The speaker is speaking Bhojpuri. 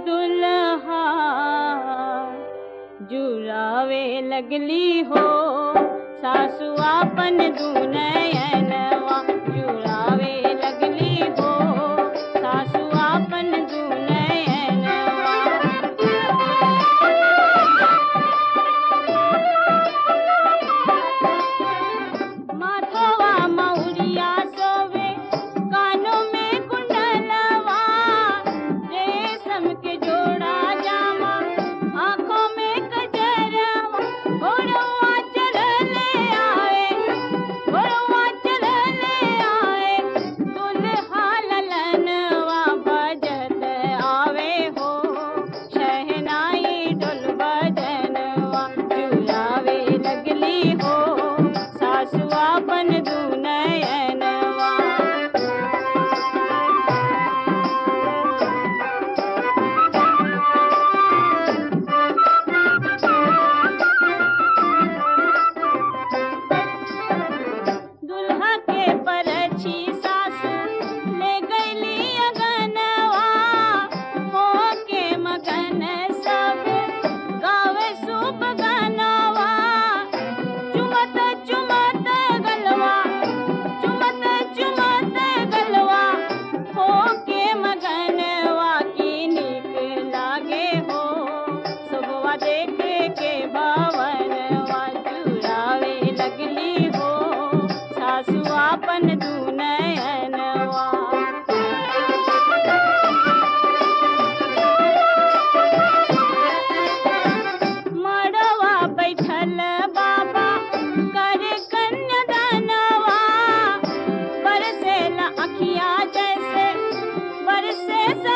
दुल्हा जुड़ावे लगली हो सासु आपन दुनयनवा जुड़ावे लगली हो सासु आपन दुनयनवा माथवा मौरिया सोवे कानों में कुंडलवा रेशम के जोड़ा जामा आंखों में कजरवा घोड़वा चलले आए घोड़वा चलले आए दुल्हा ललनवा बजत आवे हो शहनाई ढोल बजनवा जुलावे लगली हो सासु आपन दुनयनवा दुल्हा के परछी सासु ले गईली अगनवा हो के मगन सब गावे शुभ गनवा चुमत चुमत गलवा चुमत चुमत गलवा हो के मगनवा की निक लागे हो सुबवा देखे के भवनवा जुड़ावे लगली हो सासु आपन दुनयनवा मड़वा बैठल बाबा कर कन्यादानवा बरसे अखिया जैसे बरसे